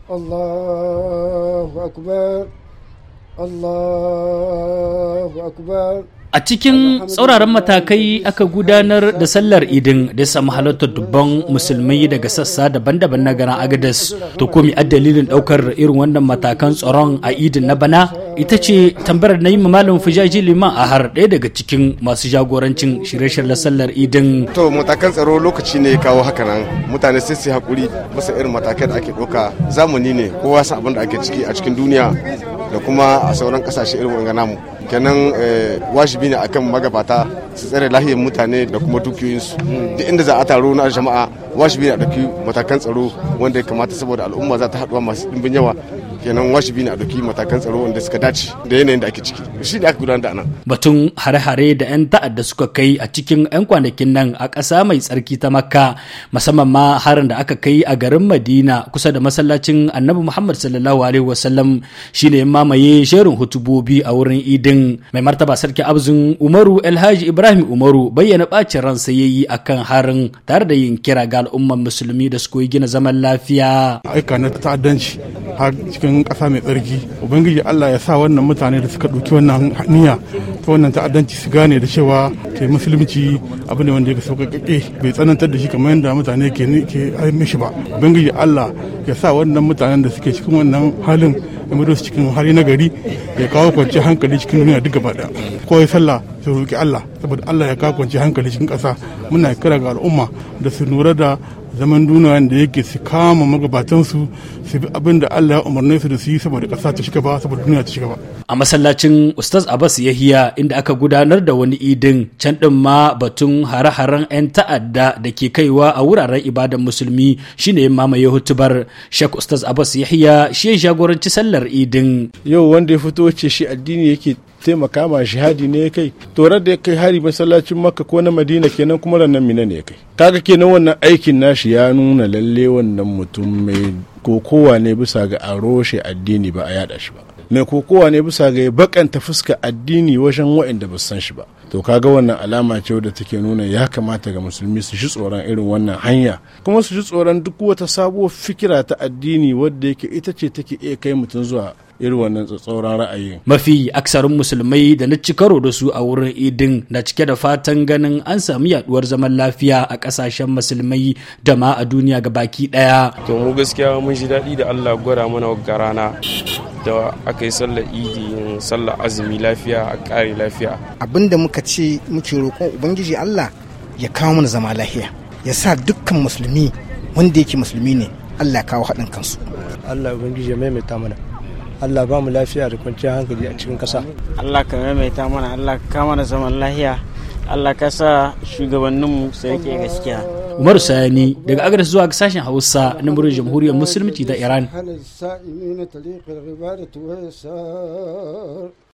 الله أكبر الله أكبر A cikin tsauraran matakai aka gudanar da sallar idin da ya samu halartar dubban musulmai daga sassa daban-daban na garin Agadas. To komi a dalilin daukar irin wannan matakan tsaron a idin na bana ita ce tambayar na yi malam fujaji liman a har ɗaya daga cikin masu jagorancin shirye-shiryen sallar idin. To matakan tsaro lokaci ne kawo haka nan mutane sai su haƙuri bisa irin matakai da ake ɗauka zamani ne kowa sa abin da ake ciki a cikin duniya da kuma a sauran ƙasashe irin wanga namu. kenan wajibi ne akan magabata su tsare lahiyar mutane da kuma dukiyoyinsu duk inda za a taro na jama'a wajibi ne a ɗauki matakan tsaro wanda ya kamata saboda al'umma za ta haɗuwa masu ɗimbin yawa kenan wajibi ne a ɗauki matakan tsaro wanda suka dace da yanayin da ake ciki shi da aka gudanar da nan. batun hare-hare da 'yan ta'adda suka kai a cikin 'yan kwanakin nan a ƙasa mai tsarki ta makka musamman ma harin da aka kai a garin madina kusa da masallacin annabi muhammad sallallahu alaihi wasallam shine ya mamaye jerin hutubobi a wurin idin mai martaba sarki abzin umaru alhaji ibrahim umaru bayyana bacin ransa ya yi akan harin tare da yin kira ga al'ummar musulmi da su koyi gina zaman lafiya aika na ta'addanci har cikin ƙasa mai tsarki ubangiji allah ya sa wannan mutane da suka ɗauki wannan niyya ta wannan ta'addanci su gane da cewa ke musulunci abu ne wanda ya sauƙaƙe bai tsanantar da shi kamar yadda mutane ke mishi ba ubangiji allah ya sa wannan mutanen da suke cikin wannan halin ya mudu su cikin hali na gari ya kawo kwanciyar hankali cikin duniya duk gaba daya ko ya sallah su roƙi Allah saboda Allah ya kawo kwanciyar hankali cikin ƙasa muna kira ga al'umma da su lura da zaman duniya da yake su kama magabatansu su bi abin da Allah ya umarne su da su yi saboda ƙasa ta shiga ba saboda duniya ta shiga ba a masallacin ustaz abbas yahiya inda aka gudanar da wani idin can din ma batun hare-haren 'yan ta'adda da ke kaiwa a wuraren ibadan musulmi shine ya mamaye hutubar shek ustaz abbas yahiya shi ya jagoranci sallar idin yau wanda ya fito ce shi addini yake taimaka ma shahadi ne ya kai torar da ya kai hari masallacin makka ko na madina kenan kuma rannan mina ne ya kai kaga kenan wannan aikin nashi ya nuna lalle wannan mutum mai kokowa ne bisa ga a roshe addini ba a yada shi ba mai kokowa ne bisa ga ya bakanta fuska addini wajen waɗanda ba san shi ba to kaga wannan alama ce wadda take nuna ya kamata ga musulmi su ji tsoron irin wannan hanya kuma su ji tsoron duk wata sabuwar fikira ta addini wadda yake ita ce take iya kai mutum zuwa irin wannan tsatsauran ra'ayi. Mafi aksarin musulmai da na ci karo da su a wurin idin na cike da fatan ganin an samu yaduwar zaman lafiya a kasashen musulmai da ma a duniya ga baki daya. To mu gaskiya mun ji daɗi da Allah gwada mana ga rana da aka yi sallar idi sallar azumi lafiya a ƙare lafiya. Abin da muka ce muke roƙon Ubangiji Allah ya kawo mana zama lafiya ya sa dukkan musulmi wanda yake musulmi ne Allah ya kawo haɗin kansu. Allah Ubangiji ya maimaita mana. Allah ba mu lafiya da kwanciyar hankali a cikin ƙasa. Allah ka maimaita mana Allah ka kama da zaman lafiya Allah ka sa shugabanninmu su rike gaskiya. Umaru Sani daga agar zuwa sashen Hausa na murin Jamhuriyar Musulunci ta Iran.